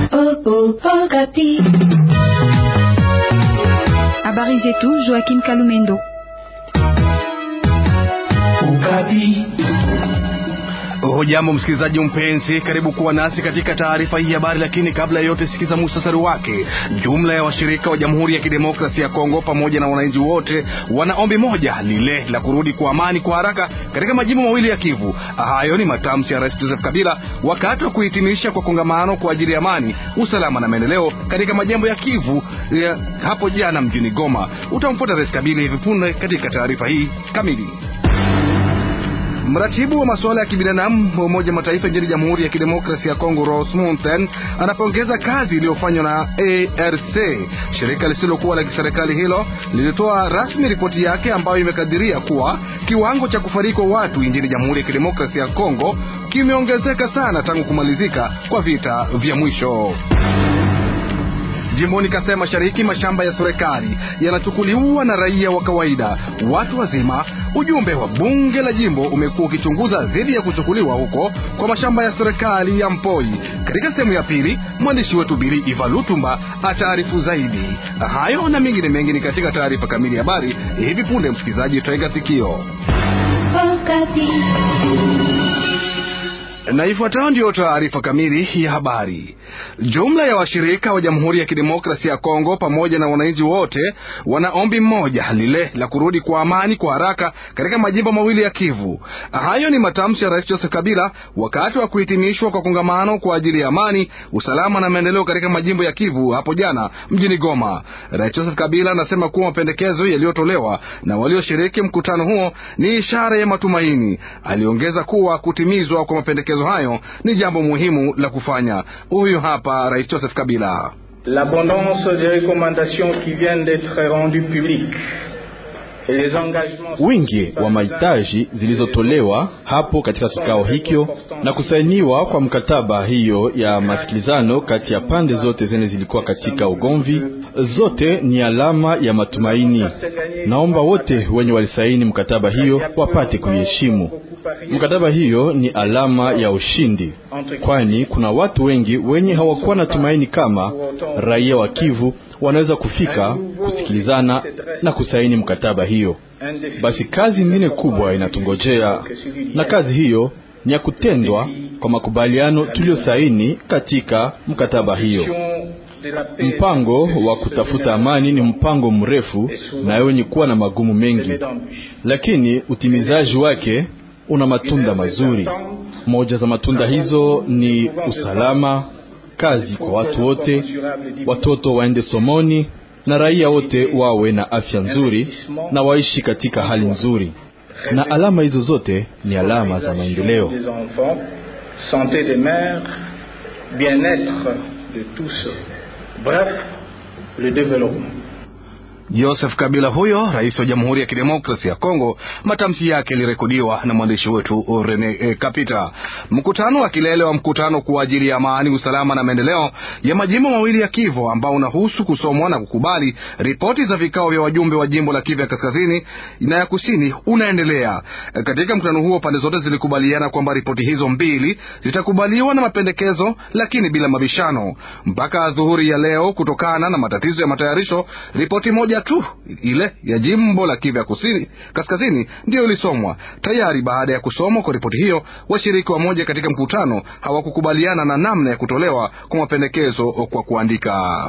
Habari zetu Joaquim Kalumendo. Ukapi. Hujambo msikilizaji mpenzi, karibu kuwa nasi katika taarifa hii habari, lakini kabla ya yote sikiza muhtasari wake. Jumla ya washirika wa Jamhuri ya Kidemokrasia ya Kongo pamoja na wananchi wote wana ombi moja, lile la kurudi kwa amani kwa haraka katika majimbo mawili ya Kivu. Hayo ni matamshi ya Rais Joseph Kabila wakati wa kuhitimisha kwa kongamano kwa ajili ya amani, usalama na maendeleo katika majimbo ya Kivu ya hapo jana mjini Goma. Utamfuata Rais Kabila hivi punde katika taarifa hii kamili. Mratibu wa masuala ya kibinadamu wa Umoja wa Mataifa nchini Jamhuri ya Kidemokrasia ya Kongo, Ross Mountain, anapongeza kazi iliyofanywa na ARC. Shirika lisilokuwa la kiserikali hilo lilitoa rasmi ripoti yake ambayo imekadiria kuwa kiwango cha kufariki kwa watu nchini Jamhuri ya Kidemokrasia ya Kongo kimeongezeka sana tangu kumalizika kwa vita vya mwisho. Jimboni Kasai Mashariki, mashamba ya serikali yanachukuliwa na raia wa kawaida, watu wazima. Ujumbe wa bunge la jimbo umekuwa ukichunguza dhidi ya kuchukuliwa huko kwa mashamba ya serikali ya Mpoi. Katika sehemu ya pili, mwandishi wetu Bili Iva Lutumba ataarifu zaidi. Hayo na mengine mengi ni katika taarifa kamili ya habari hivi punde. Msikilizaji, tutaiga sikio na ifuatayo ndiyo taarifa kamili ya habari. Jumla ya washirika wa Jamhuri ya Kidemokrasia ya Kongo pamoja na wananchi wote wana ombi mmoja, lile la kurudi kwa amani kwa haraka katika majimbo mawili ya Kivu. Hayo ni matamshi ya Rais Joseph Kabila wakati wa kuhitimishwa kwa kongamano kwa ajili ya amani, usalama na maendeleo katika majimbo ya Kivu hapo jana mjini Goma. Rais Joseph Kabila anasema kuwa mapendekezo yaliyotolewa na walioshiriki mkutano huo ni ishara ya matumaini. Aliongeza kuwa kutimizwa kwa mapendekezo hayo ni jambo muhimu la kufanya. Huyu hapa Rais Joseph Kabila. L'abondance des recommandations qui viennent d'être rendues publiques wingi wa mahitaji zilizotolewa hapo katika kikao hicho na kusainiwa kwa mkataba hiyo ya masikilizano kati ya pande zote zenye zilikuwa katika ugomvi, zote ni alama ya matumaini. Naomba wote wenye walisaini mkataba hiyo wapate kuiheshimu. Mkataba hiyo ni alama ya ushindi, kwani kuna watu wengi wenye hawakuwa na tumaini kama raia wa Kivu wanaweza kufika kusikilizana na kusaini mkataba hiyo. Basi kazi nyingine kubwa inatungojea, na kazi hiyo ni ya kutendwa kwa makubaliano tuliyosaini katika mkataba hiyo. Mpango wa kutafuta amani ni mpango mrefu na wenye kuwa na magumu mengi, lakini utimizaji wake una matunda mazuri. Moja za matunda hizo ni usalama kazi kwa watu wote, watoto waende somoni na raia wote wawe na afya nzuri na waishi katika hali nzuri, na alama hizo zote ni alama za maendeleo. Sante des mères, bien-être de tous, bref, le développement. Joseph Kabila huyo rais wa Jamhuri ya Kidemokrasia ya Kongo. Matamshi yake yalirekodiwa na mwandishi wetu Rene e, Kapita. Mkutano wa kilele wa mkutano kwa ajili ya amani, usalama na maendeleo ya majimbo mawili ya Kivu ambao unahusu kusomwa na kukubali ripoti za vikao vya wajumbe wa jimbo la Kivu ya kaskazini na ya kusini unaendelea. Katika mkutano huo pande zote zilikubaliana kwamba ripoti hizo mbili zitakubaliwa na mapendekezo, lakini bila mabishano mpaka adhuhuri ya leo, kutokana na matatizo ya matayarisho. Ripoti moja tu ile ya jimbo la Kivu ya kusini kaskazini ndiyo ilisomwa tayari. Baada ya kusomwa kwa ripoti hiyo, washiriki wa moja katika mkutano hawakukubaliana na namna ya kutolewa kwa mapendekezo kwa kuandika.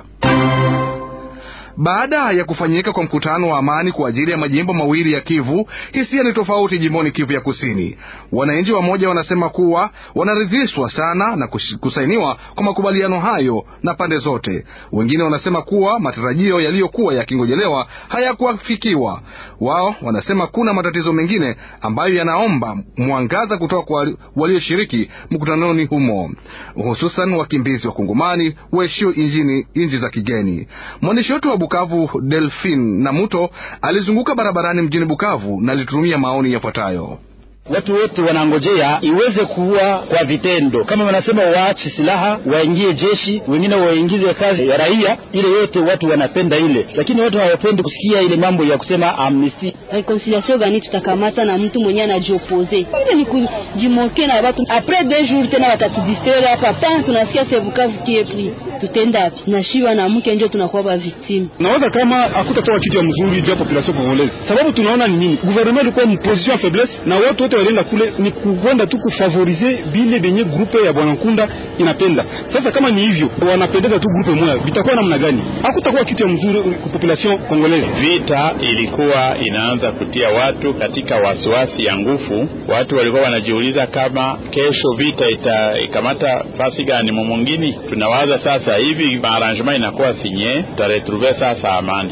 Baada ya kufanyika kwa mkutano wa amani kwa ajili ya majimbo mawili ya Kivu, hisia ni tofauti jimboni Kivu ya Kusini. Wananchi wamoja wanasema kuwa wanaridhishwa sana na kusainiwa kwa makubaliano hayo na pande zote. Wengine wanasema kuwa matarajio yaliyokuwa yakingojelewa hayakuafikiwa. Wao wanasema kuna matatizo mengine ambayo yanaomba mwangaza kutoka kwa walioshiriki mkutanoni humo, hususan wakimbizi wa Kongomani waishio nchi za kigeni. Mwandishi wetu wa Bukavu Delphine Namuto alizunguka barabarani mjini Bukavu na alitumia maoni yafuatayo. Watu wote wanangojea iweze kuwa kwa vitendo, kama wanasema waache silaha waingie jeshi, wengine waingize kazi ya raia. Ile yote watu wanapenda ile, lakini watu hawapendi kusikia ile mambo ya kusema amnesty. Reconciliation gani tutakamata na mtu mwenye anajiopose? Ile ni kujimoke na watu, apres deux jours tena watatudistraire hapa pa tunasikia sevukavu kiepli, tutenda wapi? na shiwa na mke ndio tunakuwa ba victime. Nawaza kama hakutatoa kitu ya mzuri juu ya population congolaise, sababu tunaona ni nini, gouvernement ilikuwa mu position ya faiblesse na watu wote walienda kule ni kukwenda tu kufavorize vile benye grupe ya bwana Nkunda inapenda. Sasa kama ni hivyo, wanapendeza tu grupe moja, vitakuwa namna gani? Hakutakuwa kitu ya mzuri kwa population congolaise. Vita ilikuwa inaanza kutia watu katika wasiwasi ya nguvu. Watu walikuwa wanajiuliza kama kesho vita itaikamata fasi gani mumungini. Tunawaza sasa hivi maarrangement inakuwa sinye, tutaretrouve sasa amani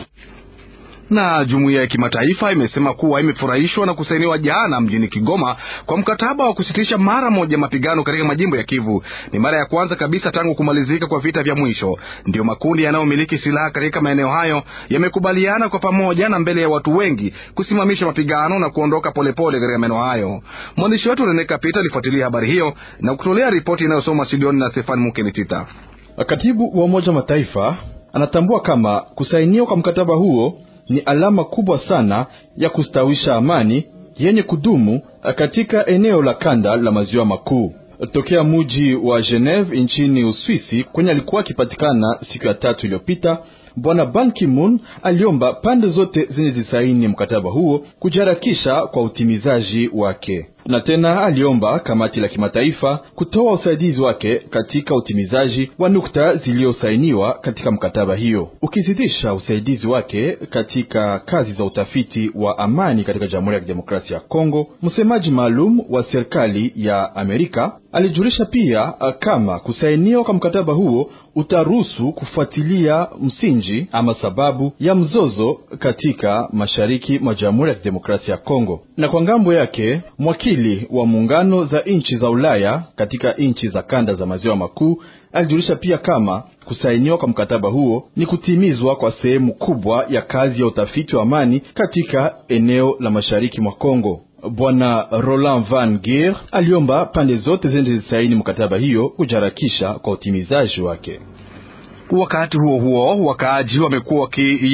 na jumuiya ya kimataifa imesema kuwa imefurahishwa na kusainiwa jana mjini Kigoma kwa mkataba wa kusitisha mara moja mapigano katika majimbo ya Kivu. Ni mara ya kwanza kabisa tangu kumalizika kwa vita vya mwisho. Ndiyo makundi yanayomiliki silaha katika maeneo hayo yamekubaliana kwa pamoja na mbele ya watu wengi kusimamisha mapigano na kuondoka polepole katika maeneo hayo. Mwandishi wetu Rene Kapita alifuatilia habari hiyo na kutolea ripoti inayosoma studioni na Stefan Mukenitita. Katibu wa Umoja wa Mataifa anatambua kama kusainiwa kwa mkataba huo ni alama kubwa sana ya kustawisha amani yenye kudumu katika eneo la kanda la maziwa makuu. Tokea muji wa Geneve nchini Uswisi kwenye alikuwa akipatikana siku ya tatu iliyopita, Bwana Ban Ki-moon aliomba pande zote zenye zisaini mkataba huo kujiharakisha kwa utimizaji wake, na tena aliomba kamati la kimataifa kutoa usaidizi wake katika utimizaji wa nukta zilizosainiwa katika mkataba hiyo, ukizidisha usaidizi wake katika kazi za utafiti wa amani katika Jamhuri ya Kidemokrasia ya Kongo. Msemaji maalum wa serikali ya Amerika alijulisha pia kama kusainiwa kwa mkataba huo utaruhusu kufuatilia msingi ama sababu ya mzozo katika mashariki mwa Jamhuri ya Kidemokrasia ya Kongo. Na kwa ngambo yake mwakili wa muungano za nchi za Ulaya katika nchi za kanda za maziwa makuu alijulisha pia kama kusainiwa kwa mkataba huo ni kutimizwa kwa sehemu kubwa ya kazi ya utafiti wa amani katika eneo la mashariki mwa Kongo. Bwana Roland Van Geer aliomba pande zote zenye zisaini mkataba hiyo kujiharakisha kwa utimizaji wake. Wakati huo huo, wakaaji wamekuwa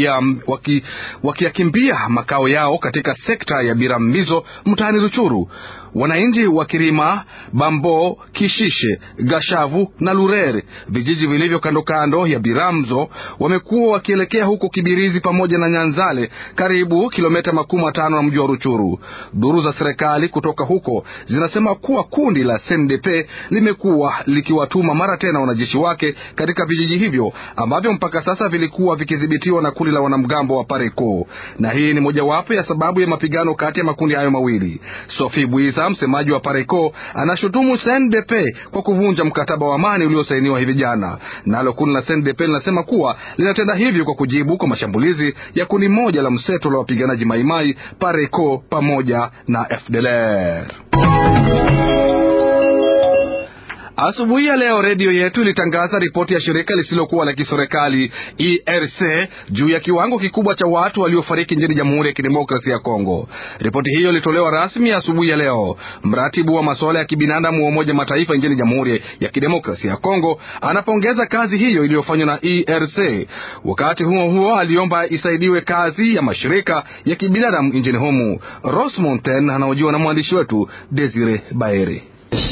wakiyakimbia waki makao yao katika sekta ya Birambizo mtaani Ruchuru. Wananchi wa Kirima, Bambo, Kishishe, Gashavu na Lurere, vijiji vilivyo kando kando ya Biramzo, wamekuwa wakielekea huko Kibirizi pamoja na Nyanzale, karibu kilomita makumi matano na mji wa Ruchuru. Duru za serikali kutoka huko zinasema kuwa kundi la SNDP limekuwa likiwatuma mara tena wanajeshi wake katika vijiji hivyo ambavyo mpaka sasa vilikuwa vikidhibitiwa na kundi la wanamgambo wa Pareko, na hii ni mojawapo ya sababu ya mapigano kati ya makundi hayo mawili. Sophie Bwisa msemaji wa Pareco anashutumu CNDP kwa kuvunja mkataba wa amani uliosainiwa hivi jana. Nalo kundi la CNDP linasema kuwa linatenda hivyo kwa kujibu kwa mashambulizi ya kundi moja la mseto la wapiganaji Maimai, Pareco pamoja na FDLR. Asubuhi ya leo redio yetu ilitangaza ripoti ya shirika lisilokuwa la kiserikali ERC juu ya kiwango kikubwa cha watu waliofariki nchini Jamhuri ya Kidemokrasia ya Kongo. Ripoti hiyo ilitolewa rasmi asubuhi ya leo. Mratibu wa masuala ya kibinadamu wa Umoja Mataifa nchini Jamhuri ya Kidemokrasia ya Kongo anapongeza kazi hiyo iliyofanywa na ERC. Wakati huo huo, aliomba isaidiwe kazi ya mashirika ya kibinadamu nchini humu. Ros Monten anaojiwa na mwandishi wetu Desire Baeri.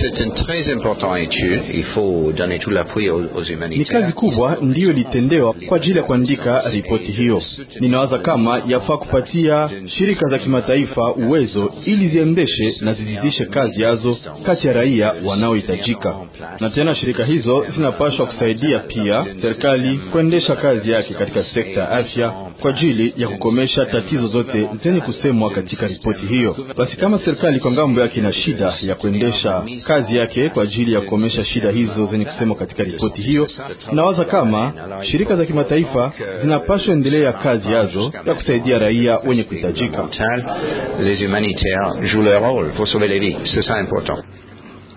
Ni kazi kubwa ndiyo ilitendewa kwa ajili ya kuandika ripoti hiyo. Ninawaza kama yafaa kupatia shirika za kimataifa uwezo ili ziendeshe na zizidishe kazi yazo kati ya raia wanaohitajika, na tena shirika hizo zinapaswa kusaidia pia serikali kuendesha kazi yake katika sekta ya afya kwa ajili ya kukomesha tatizo zote zenye kusemwa katika ripoti hiyo. Basi kama serikali kwa ngambo yake ina shida ya kuendesha kazi yake kwa ajili ya kukomesha shida hizo zenye kusemwa katika ripoti hiyo, nawaza kama shirika za kimataifa zinapaswa endelea kazi yazo ya kusaidia raia wenye kuhitajika.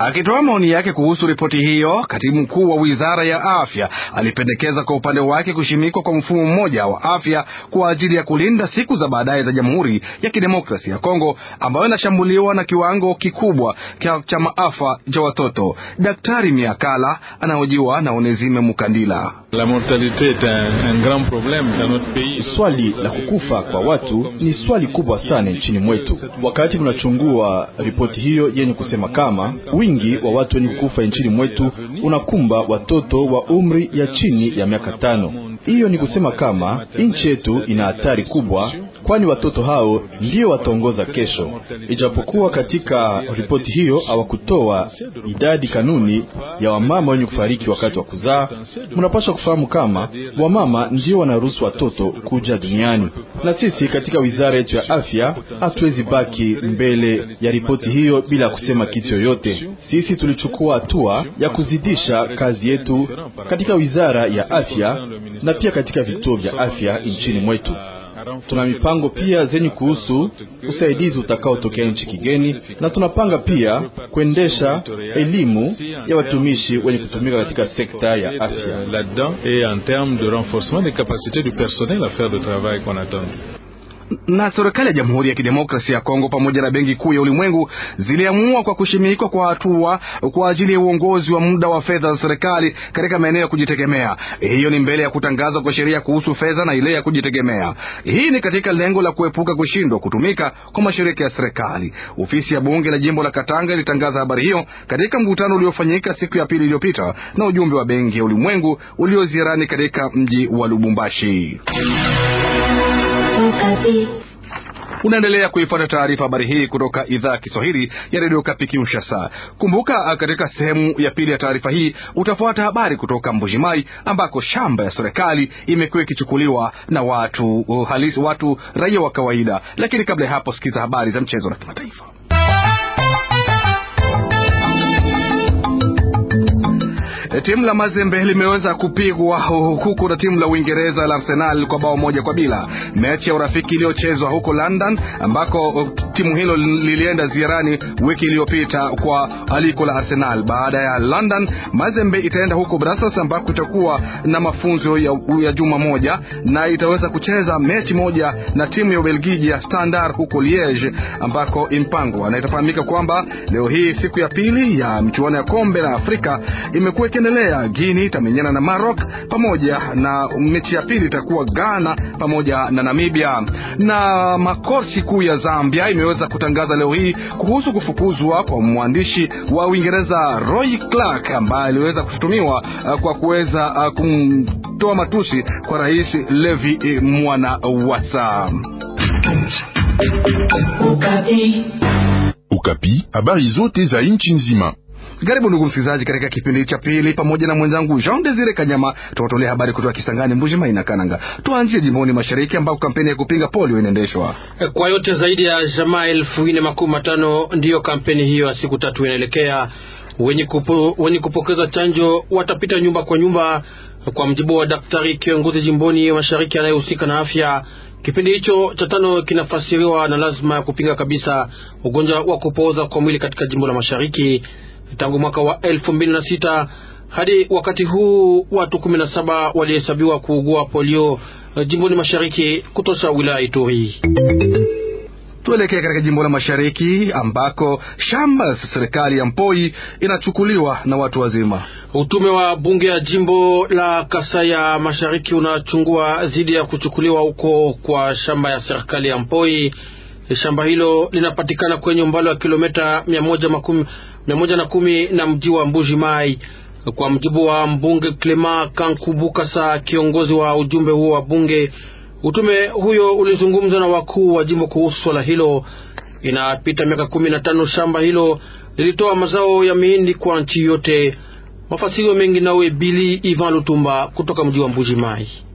Akitoa maoni yake kuhusu ripoti hiyo, katibu mkuu wa wizara ya afya alipendekeza kwa upande wake kushimikwa kwa mfumo mmoja wa afya kwa ajili ya kulinda siku za baadaye za Jamhuri ya Kidemokrasia ya Kongo ambayo inashambuliwa na kiwango kikubwa cha maafa cha watoto. Daktari Miakala anahojiwa na Onezime Mukandila. La mortalité est un, un grand problème dans notre pays. Swali la kukufa kwa watu ni swali kubwa sana nchini mwetu. Wakati tunachungua ripoti hiyo yenye kusema kama wingi wa watu wenye kukufa nchini mwetu unakumba watoto wa umri ya chini ya miaka tano. Hiyo ni kusema kama nchi yetu ina hatari kubwa, kwani watoto hao ndio wataongoza kesho. Ijapokuwa katika ripoti hiyo hawakutoa idadi kanuni ya wamama wenye kufariki wakati wa kuzaa, mnapaswa kufahamu kama wamama ndio wanaruhusu watoto kuja duniani, na sisi katika wizara yetu ya afya hatuwezi baki mbele ya ripoti hiyo bila kusema kitu yoyote. Sisi tulichukua hatua ya kuzidisha kazi yetu katika wizara ya afya na pia katika vituo vya afya nchini mwetu. Tuna mipango pia zenye kuhusu usaidizi utakaotokea nchi kigeni, na tunapanga pia kuendesha elimu ya watumishi wenye kutumika katika sekta ya afya là-dedans et en termes de renforcement des capacités du personnel à faire le travail qu'on attend na serikali ya Jamhuri ya Kidemokrasia ya Kongo pamoja na Benki Kuu ya Ulimwengu ziliamua kwa kushimikwa kwa hatua kwa ajili ya uongozi wa muda wa fedha za serikali katika maeneo ya kujitegemea. Hiyo ni mbele ya kutangazwa kwa sheria kuhusu fedha na ile ya kujitegemea. Hii ni katika lengo la kuepuka kushindwa kutumika kwa mashirika ya serikali. Ofisi ya bunge la jimbo la Katanga ilitangaza habari hiyo katika mkutano uliofanyika siku ya pili iliyopita na ujumbe wa Benki ya Ulimwengu ulioziarani katika mji wa Lubumbashi. Unaendelea kuipata taarifa habari hii kutoka idhaa ya Kiswahili ya redio Kapi Kinshasa. Kumbuka, katika sehemu ya pili ya taarifa hii utafuata habari kutoka Mbujimai ambako shamba ya serikali imekuwa ikichukuliwa na watu halisi, watu raia wa kawaida. Lakini kabla ya hapo, sikiza habari za mchezo na kimataifa. Timu la Mazembe limeweza kupigwa huku na timu la Uingereza la Arsenal kwa bao moja kwa bila, mechi ya urafiki iliyochezwa huko London, ambako timu hilo lilienda ziarani wiki iliyopita kwa aliko la Arsenal. Baada ya London, Mazembe itaenda huko Brussels, ambako itakuwa na mafunzo ya, ya juma moja na itaweza kucheza mechi moja na timu ya Ubelgiji ya Standard huko Liege, ambako impangwa na itafahamika kwamba leo hii siku ya pili ya michuano ya kombe la Afrika imekuwa ikiendelea. Guinea itamenyana na Maroc pamoja na mechi ya pili itakuwa Ghana pamoja na Namibia. Na makorti kuu ya Zambia imeweza kutangaza leo hii kuhusu kufukuzwa kwa mwandishi wa Uingereza Roy Clark ambaye aliweza kushutumiwa uh, kwa kuweza uh, kumtoa matusi kwa Rais Levi eh, Mwana Wasa. Ukapi, habari zote za nchi nzima. Karibu ndugu msikilizaji, katika kipindi cha pili pamoja na mwenzangu Jean Desire Kanyama tunatolea habari kutoka Kisangani, Mbuji-Mayi na Kananga. Tuanzie jimboni mashariki ambako kampeni ya kupinga polio inaendeshwa. Kwa yote zaidi ya jamaa elfu nne makumi matano ndiyo kampeni hiyo ya siku tatu inaelekea. Wenye, kupo, wenye kupokeza chanjo watapita nyumba kwa nyumba, kwa mjibu wa daktari kiongozi jimboni mashariki anayehusika na afya. Kipindi hicho cha tano kinafasiriwa na lazima ya kupinga kabisa ugonjwa wa kupooza kwa mwili katika jimbo la mashariki tangu mwaka wa elfu mbili na sita hadi wakati huu watu kumi na saba walihesabiwa kuugua polio jimboni mashariki kutosha wilaya Ituri. Tuelekee katika jimbo la mashariki ambako shamba la serikali ya Mpoi inachukuliwa na watu wazima. Utume wa bunge ya jimbo la Kasai ya mashariki unachungua dhidi ya kuchukuliwa huko kwa shamba ya serikali ya Mpoi. Shamba hilo linapatikana kwenye umbali wa kilomita mia moja makumi mia moja na kumi na mji wa Mbuji Mai. Kwa mjibu wa mbunge Clema Kankubukasa, kiongozi wa ujumbe huo wa bunge, utume huyo ulizungumza na wakuu wa jimbo kuhusu swala hilo. Inapita miaka kumi na tano shamba hilo lilitoa mazao ya mihindi kwa nchi yote. Mafasirio mengi nawe Bili Ivan Lutumba kutoka mji wa Mbuji Mai.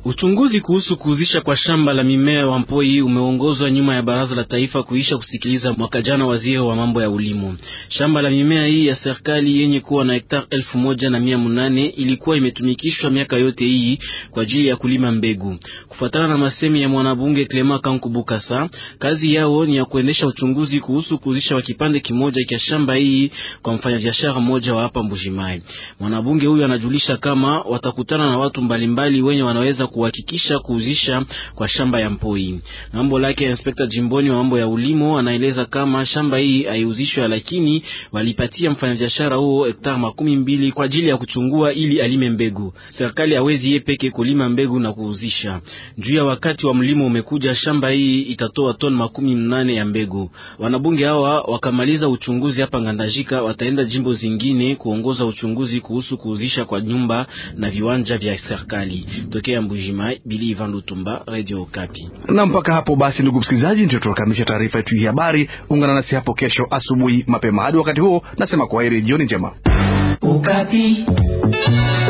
Uchunguzi kuhusu kuuzisha kwa shamba la mimea wa Mpoi umeongozwa nyuma ya baraza la taifa kuisha kusikiliza mwaka jana waziri wa mambo ya ulimo. Shamba la mimea hii ya serikali yenye kuwa na hektari elfu moja na mia munane ilikuwa imetumikishwa miaka yote hii kwa ajili ya kulima mbegu. Kufuatana na masemi ya mwanabunge Clement Kankubukasa, kazi yao ni ya kuendesha uchunguzi kuhusu kuuzisha wa kipande kimoja cha shamba hii kwa mfanyabiashara mmoja wa hapa Mbujimai. Mwanabunge huyu anajulisha kama watakutana na watu mbalimbali wenye wanaweza kuhakikisha kuuzisha kwa shamba ya Mpoi. Ngambo lake inspekta jimboni wa mambo ya ulimo anaeleza kama shamba hii haiuzishwe, lakini walipatia mfanyabiashara huo hektari makumi mbili kwa ajili ya kuchungua ili alime mbegu. Serikali hawezi yeye peke kulima mbegu na kuuzisha. Juu ya wakati wa mlimo umekuja, shamba hii itatoa toni makumi mnane ya mbegu. Wanabunge hawa wakamaliza uchunguzi hapa Ngandajika, wataenda jimbo zingine kuongoza uchunguzi kuhusu kuuzisha kwa nyumba na viwanja vya serikali. Tokea Mbujimai, Bili Ivan Lutumba, Radio Okapi. Na mpaka hapo basi, ndugu msikilizaji, ndio tunakamilisha taarifa yetu hii habari. Ungana nasi hapo kesho asubuhi mapema. Hadi wakati huo, nasema kwaheri, jioni njema. Okapi.